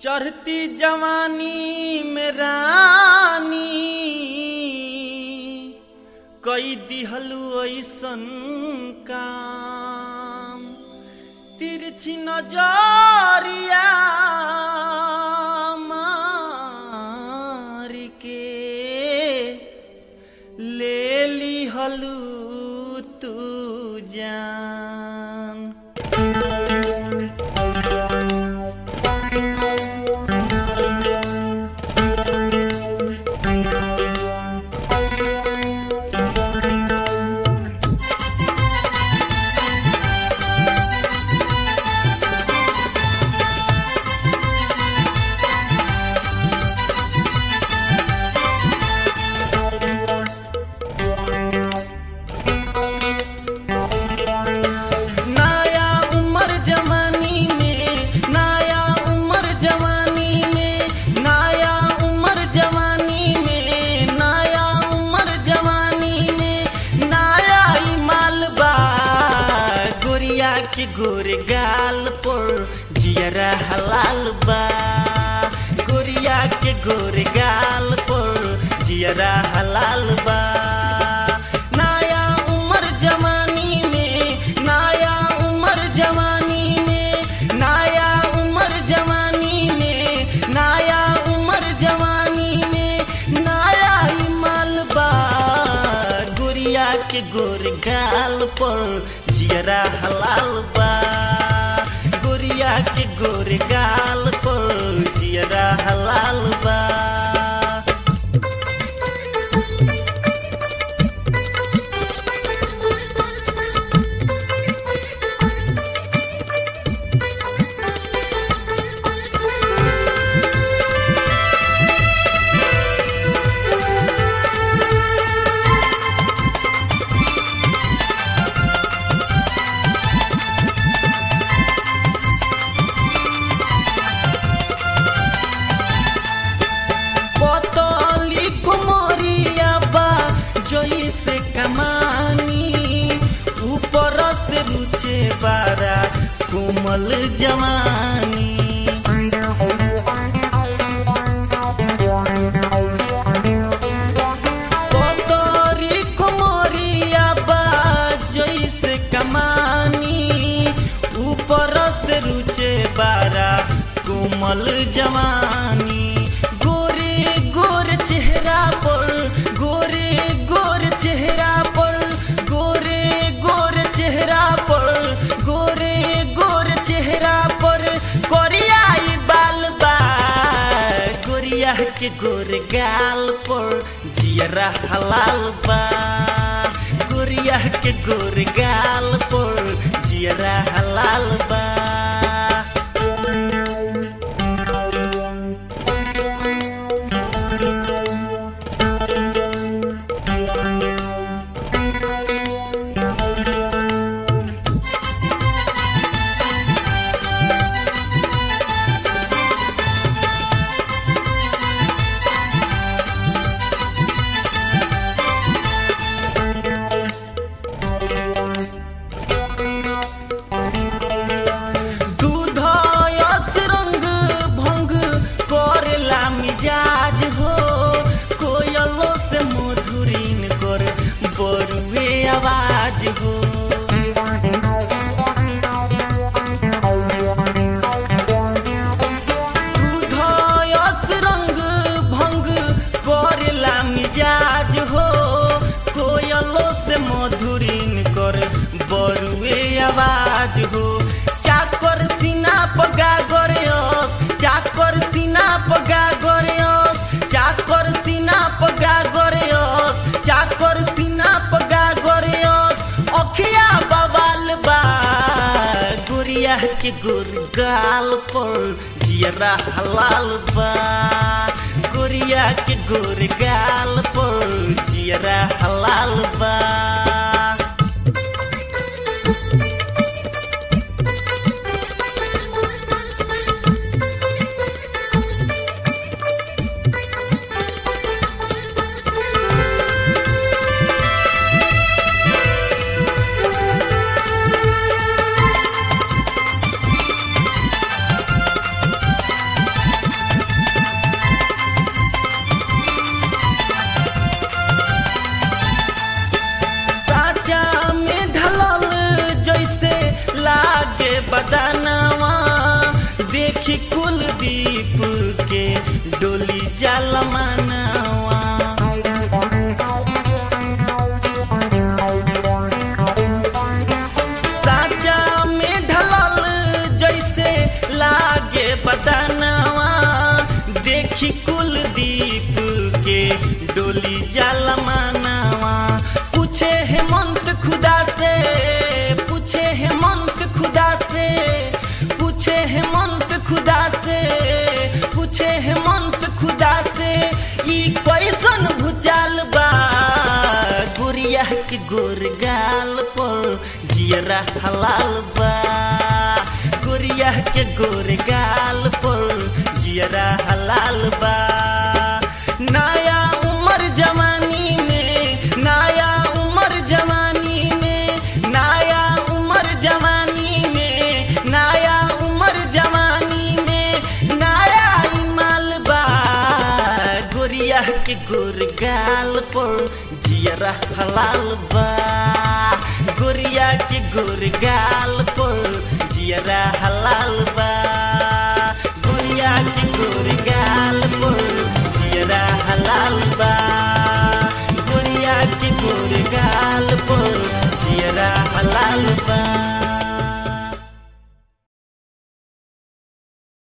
चढ़ती जवानी में रानी कई दिहलु ऐसन काम तिरछी नजरिया मार के ले लिहलु तू जान नया उम्र जवानी में नया उम्र जवानी में नया उम्र जवानी में नया उम्र जवानी में नया ही मालबा गोरिया के गोरे गाल पर जियरा हलाल बा गोरिया के गोरे गाल पर जियरा हलाल बा नया उम्र जवानी में नया उम्र जवानी में नया उम्र जवानी में नया उम्र जवानी में नया ही मालबा गुड़िया के गोर गाल पर जियरा हलाल बा गुड़िया के गोर गाल पर जियरा हलाल बा पतली कुमरिया बा जोई से कमानी ऊपर से रुचे बारा कोमल जवानी पतरी कुमरिया बा जोई से कमानी ऊपर से रुचे बारा कोमल जवानी गोरे गोर चेहरा पर गोरे गोर चेहरा पर गोरे गोर चेहरा पर गोरे गोर चेहरा पर कोरियाई बाल बा गोरिया के गोर गाल पर जियरा हलाल बा गोरिया के गोर गाल पर जियरा हलाल बा दूध यस रंग भंग करेला मिजाज हो कोयलो से मधुरीन कर बरुए आवाज हो दूध यस रंग भंग करेला मिजाज हो कोयलो से मधुरीन कर बरुए आवाज हो चाकर सीना पगा गरयस चाकर सीना पगा गरयस चाकर सीना पगा गरयस चाकर सीना पगा गरयस अखिया बवाल बा गुड़िया के गुर गाल पर जियरा हलाल बा गुड़िया के गुर गाल पर जियरा हलाल बा देखी कुलदीप के डोली जाल मानवा साचा में ढलल जैसे लागे बदनवा देखी कुलदीप के डोली जाल मानवा पूछे हेमंत खुदा से पूछे हेमंत खुदा से पूछे हेमंत खुदा से पूछे हेमंत खुदा से ई कैसन भूचाल बा गुड़िया के गोर गाल पर जियरा हलाल बा गुड़िया के गोर गाल पर जियरा हलाल बा नया उम्र जवानी में नया उम्र जवानी में नया उम्र जवानी में नया उम्र जवानी में नया इमाल बा गोरिया के गोर गाल पर जियरा हलाल बा गोरिया के गोर गाल पर जियरा हलाल बा गोरिया के गोर